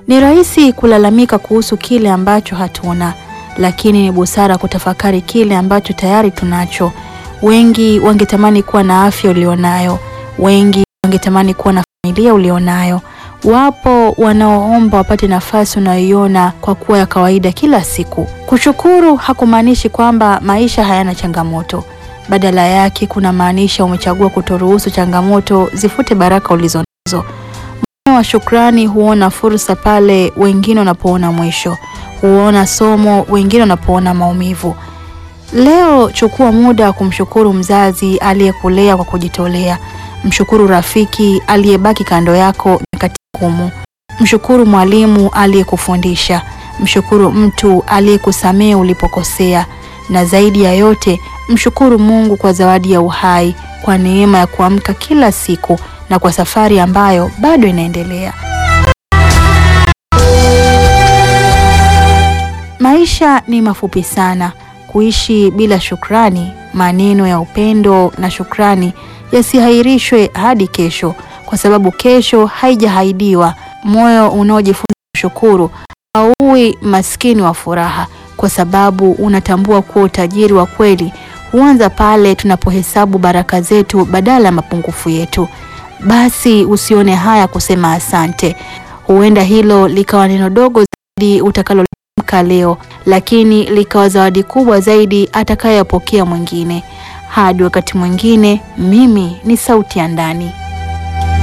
Ni rahisi kulalamika kuhusu kile ambacho hatuna, lakini ni busara kutafakari kile ambacho tayari tunacho. Wengi wangetamani kuwa na afya ulionayo, wengi wangetamani kuwa na familia ulionayo. Wapo wanaoomba wapate nafasi unayoiona kwa kuwa ya kawaida kila siku. Kushukuru hakumaanishi kwamba maisha hayana changamoto. Badala yake kuna maanisha umechagua kutoruhusu changamoto zifute baraka ulizonazo. Moyo wa shukrani huona fursa pale wengine wanapoona mwisho, huona somo wengine wanapoona maumivu. Leo chukua muda wa kumshukuru mzazi aliyekulea kwa kujitolea. Mshukuru rafiki aliyebaki kando yako nyakati ngumu. Mshukuru mwalimu aliyekufundisha. Mshukuru mtu aliyekusamehe ulipokosea, na zaidi ya yote mshukuru Mungu kwa zawadi ya uhai, kwa neema ya kuamka kila siku na kwa safari ambayo bado inaendelea. Maisha ni mafupi sana. Kuishi bila shukrani, maneno ya upendo na shukrani yasihairishwe hadi kesho, kwa sababu kesho haijahaidiwa. Moyo unaojifunza kushukuru hauwi maskini wa furaha, kwa sababu unatambua kuwa utajiri wa kweli huanza pale tunapohesabu baraka zetu badala ya mapungufu yetu. Basi usione haya kusema asante. Huenda hilo likawa neno dogo zaidi utakalotamka leo, lakini likawa zawadi kubwa zaidi atakayopokea mwingine. Hadi wakati mwingine, mimi ni sauti ya ndani.